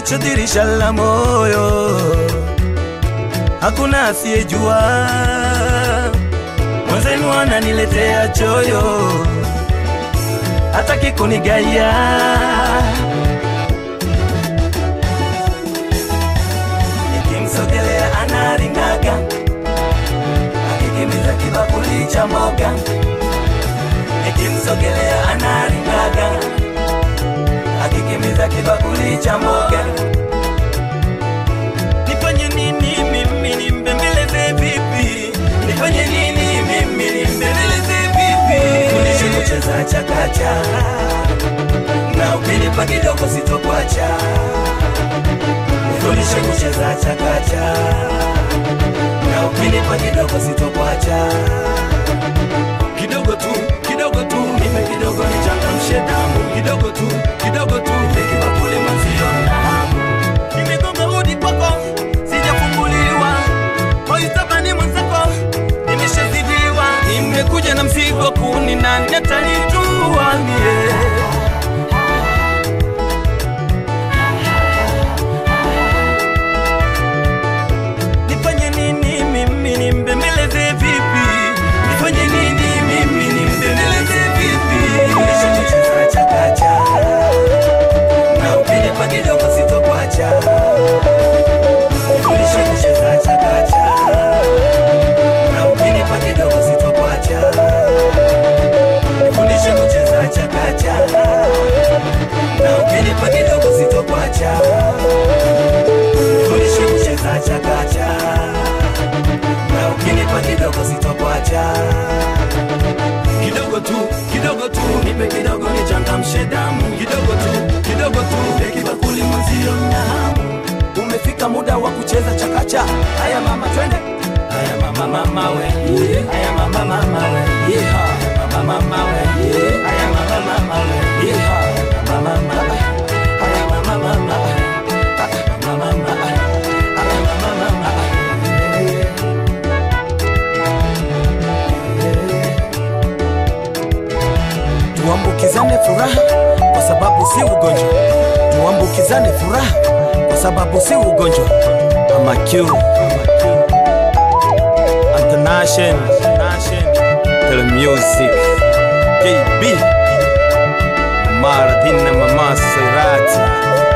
macho dirisha la moyo, hakuna asiyejua mwenzenu ananiletea choyo, hataki kunigaya nikimsogelea anaringaga, akikimbiza kibakuli cha mboga, nikimsogelea anaringaga, akikimbiza kibakuli cha mboga. Nifanye nini mimi nimbembeleze vipi? Nifanye nini mimi nimbembeleze vipi? Fundishe kucheza chakacha na ukinipa kidogo sitokwacha. Nifundishe kucheza chakacha na ukinipa kidogo sitokwacha. Kidogo tu, kidogo tu, nipe kidogo nichangamshe damu. Kidogo tu, kidogo tu, nipe kibakuli mwenzio na hamu. Nimegonga hodi kwako, sijafunguliwa. Moitabani mwenzako, nimeshazidiwa. Nimekuja na mzigo kuni na nitanitua mie. Nifanye nini mimi nimbembeleze vipi? Nifanye nini mimi nimbembeleze vipi? Fundisha kucheza chakacha na ukinipa kidogo sitokwacha. Nifundishe kucheza chakacha na ukinipa kidogo sitokwacha. Nifundishe kucheza chakacha na ukinipa kidogo sitokwacha. Nifundishe kucheza chakacha na ukinipa kidogo sitokwacha. Kidogo tu, kidogo tu, nipe kidogo nichangamshe damu. Kidogo tu, kidogo tu, nipe kibakuli mwenzio na hamu. Umefika muda wa kucheza chakacha. Haya mama, twende. Haya mama, mama we. Haya mama, mama we. Haya mama, mama we. Haya mama, mama we. Haya mama, mama we. Haya mama, mama we. Haya mama, mama we. Haya mama, mama we. Tuambukizane furaha kwa sababu si ugonjwa. Tuambukizane furaha kwa sababu si ugonjwa. Ama Q International Tele Music JB Mardina Mama Serati